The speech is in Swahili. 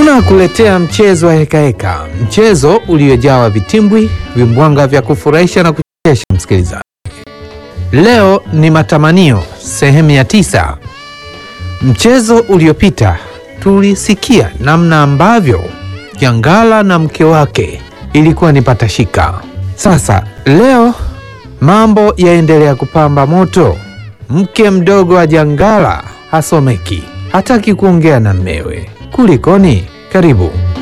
Tunakuletea mchezo wa hekaheka, mchezo uliojawa vitimbwi, vimbwanga vya kufurahisha na kuchekesha. Msikilizaji, leo ni matamanio sehemu ya tisa. Mchezo uliopita tulisikia namna ambavyo Jangala na mke wake ilikuwa ni patashika. Sasa leo mambo yaendelea kupamba moto. Mke mdogo wa Jangala hasomeki, hataki kuongea na mmewe. Kulikoni? Karibu.